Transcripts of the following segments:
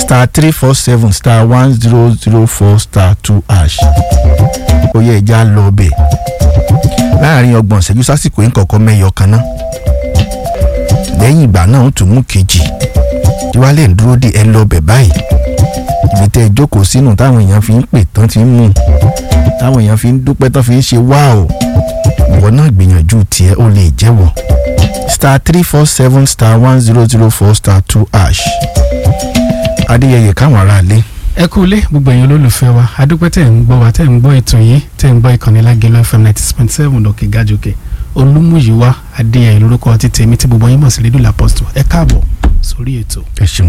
star three four seven star one zero zero four star two hash ó yẹ ẹja lọ ọbẹ̀ láàrin ọgbọ̀n ìṣẹ́jú sásìkò yín kọ̀ọ̀kan mẹ́yọ kan náà lẹ́yìn ìgbà náà ó tún mú kejì tí wàá lè ń dúró dé ẹ lọ ọbẹ̀ báyìí ibi tẹ́ ẹ jókòó sínú táwọn èèyàn fi ń pè tán ti ń mú táwọn èèyàn fi ń dúpẹ́ tán fi ń ṣe wáò ìwọ náà gbìyànjú tiẹ̀ ó lè jẹ́wọ́ star three four seven star one zero zero four star two hash adéyẹyẹ káwọn aráalé ẹ kú ilé gbogbo ẹ̀yin olólùfẹ́ wa adúpẹ́ tẹ̀ ń gbọ́ wa tẹ̀ ń gbọ́ ètò yìí tẹ̀ ń gbọ́ ìkànnì lágẹ̀lọ́ fm ninety six point seven lókè gàjòkè olúmúyíwá adéyẹyẹ lórúkọ ti tèmi tí gbogbo yín mọ̀ sí rédíò làpọ́sítò ẹ káàbọ̀ sórí ètò. ẹ ṣeun.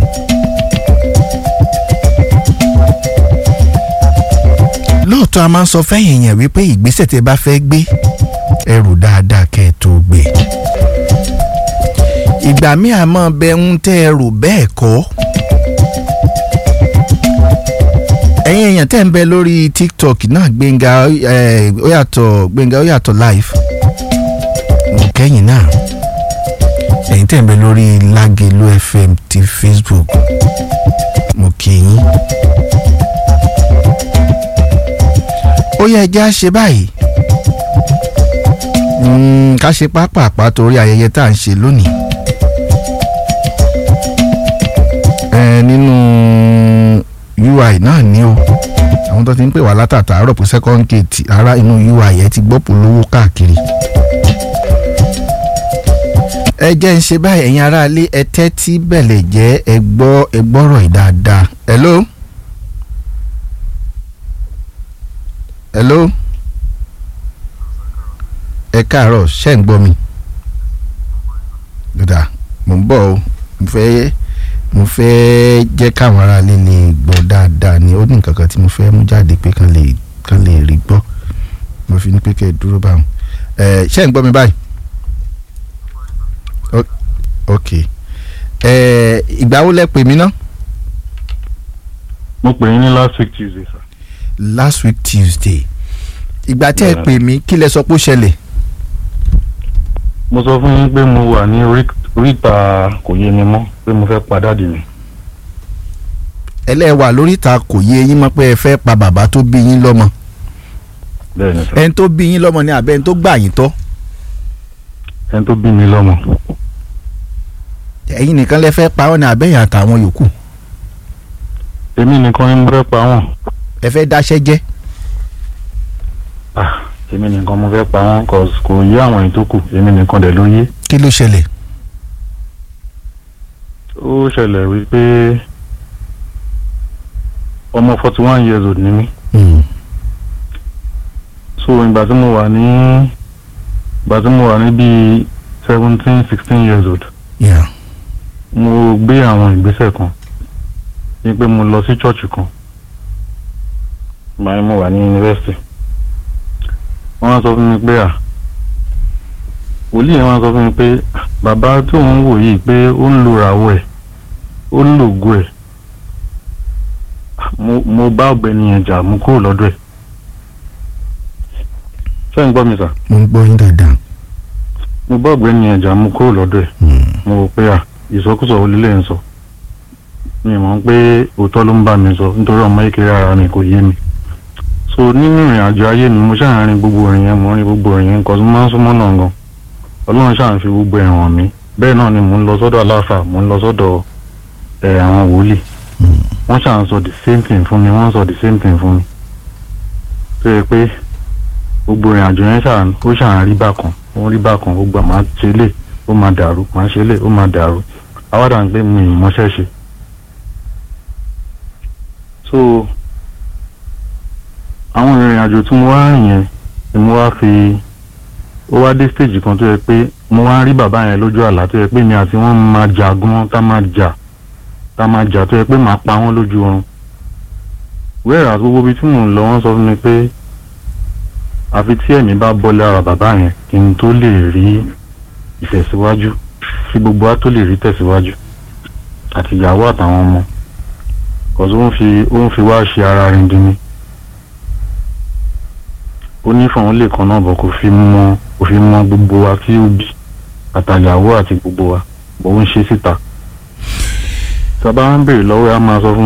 lóòótọ́ a máa ń sọ fẹ́yìn èèyàn wípé ìgbésẹ̀ tẹ́ bá fẹ́ gbé ẹrù dáadáa kẹ́ ẹ tó gbé ìgbà míì àmọ́ bẹ ń tẹ́ ẹrù bẹ́ẹ̀ kọ́ ẹ̀yin èèyàn tẹ́ ń bẹ lórí tiktok náà gbẹ̀ngà ó yàtọ̀ gbẹ̀ngà ó yàtọ̀ live mo kẹ́yìn náà ẹ̀yin tẹ́ ń bẹ lórí lágẹ̀lú fm ti facebook mo kí yín. ó yẹ ẹjẹ́ á ṣe báyìí ká ṣe pápápá torí ayẹyẹ tá à ń ṣe lónìí. ẹ nínú ui náà ni o àwọn tó ti ń pè wá látàtà àárọ̀ pé second gate ara inú ui ẹ ti gbọ́ polówó káàkiri. ẹ jẹ́ ń ṣe báyìí ẹ̀yin aráalé ẹ tẹ́tí bẹ̀lẹ̀ jẹ́ ẹ gbọ́ ẹ gbọ́rọ̀ yìí dáadáa. hello. hello. ẹ káàárọ̀ ṣẹ́ ń gbọ́ mi. dada mo ń bọ̀ o mo fẹ́ mo fẹ́ jẹ́ káwọn aráalé lè gbọ́ dáadáa ni ó ní nǹkan kan tí mo fẹ́ mú jáde pé kán lè kán lè rí gbọ́ mo fi ní pé kẹ́ ẹ dúró báwọn. ẹ ṣẹ́ ń gbọ́ mi báyìí. ok ẹ ìgbà wo lẹ pè mí ná. mo pè yín ní last week tuesday sir. last week tuesday ìgbà tí ẹ pè mí kí lẹ sọ pé ó ṣẹlẹ̀. mo sọ fún yín pé mo wà ní oríta kò yé mi mọ́ pé mo fẹ́ pa dáàdì mi. ẹlẹ́wà lóríta kò yé yín mọ́ pé ẹ fẹ́ pa bàbá tó bí yín lọ́mọ. bẹ́ẹ̀ni sir. ẹni tó bí yín lọ́mọ ni àbẹ́ ẹni tó gbà yín tọ́. ẹni tó bí mi lọ́mọ. ẹ̀yin nìkan lẹ fẹ́ pa ọ́ ní àbẹ́yìn àtàwọn yòókù. èmi nìkan ni mo fẹ́ pa wọ́n. ẹ fẹ́ dáṣẹ́ jẹ́. ah èmi nìkan mo fẹ́ pa wọ́n cause kò yé àwọn èyí tó kù èmi nìkan dẹ̀ ló yé. kí ló ṣẹlẹ̀. ó ṣẹlẹ̀ wípé ọmọ forty one years old ni mí. so ìgbà tí mo wà ní ìgbà tí mo wà ní bíi seventeen sixteen years old. Yeah. mo gbé àwọn ìgbésẹ̀ kan ní pé mo lọ sí church kan ìgbà yẹn mo wà ní yunifásitì wọ́n wá sọ fún mi pé à wòlíì yẹn wá sọ fún mi pé bàbá tí òun wò yìí pé ó ń lo ràwọ̀ ẹ̀ ó ń lògo ẹ̀ mo mo bá ọ̀gbẹ́ni yẹn jà mo kúrò lọ́dọ̀ ẹ̀ ṣé ń gbọ́ mi sà mo ń gbọ́ yín dáadáa. mo bá ọ̀gbẹ́ni yẹn jà mo kúrò lọ́dọ̀ ẹ̀ mo rò pé à ìsọkúsọ olílẹ̀ ń sọ mi mọ̀ pé òótọ́ ló ń bá mi sọ nítorí ọmọ kékeré ara mi kò yé mi so nínú ìrìn àjò ayé mi mo ṣáà ń rin gbogbo ìrìn yẹn mo ń rin gbogbo ìrìn yẹn nǹkan tó máa ń súnmọ́ náà gan ọlọ́run ṣáà ń fi gbogbo ẹ̀ hàn mí bẹ́ẹ̀ náà ni mò ń lọ sọ́dọ̀ aláfà mò ń lọ sọ́dọ̀ ẹ̀ àwọn wòlíì wọ́n ṣáà ń sọ the same thing fún mi wọ́n ń sọ the same thing fún mi tó yẹ pé gbogbo ìrìn àjò yẹn ṣáà ó ṣáà ń rí bákan ó ń rí bákan gbogbo àmà ṣe lè ó máa dàrú máa ṣe lè ó máa dàrú àwádà ń gbé mi ìmọ̀ṣẹ́ ṣe so àwọn ìrìn àjò tí mo wá rìn yẹn ni mo wá fi ó wá dé stage kan tó yẹ pé mo wá rí bàbá yẹn lójú àlá tó yẹ pé mi àti wọn máa jà gan tá máa jà tá máa jà tó yẹ pé màá pa wọn lójú oorun wẹ́ẹ̀rà gbogbo ibi tí mò ń lọ wọ́n sọ fún mi pé àfi tí ẹ̀mí bá bọ́ lára bàbá yẹn kí n tó lè rí ìtẹ̀síwájú kí gbogbo wa tó lè rí tẹ̀síwájú àti ìyàwó àtàwọn ọmọ kọ̀ọ̀tù ó ń fi ó ń fi wá ṣe ara rìn dín ní ó ní fọ̀hún lè kan náà bọ̀ kó fi mọ kó fi mọ gbogbo wa tí ó bí àtàyàwó àti gbogbo wa bọ̀ ó ń ṣe síta. sábà ń béèrè lọ́wọ́ ẹ̀ á máa sọ fún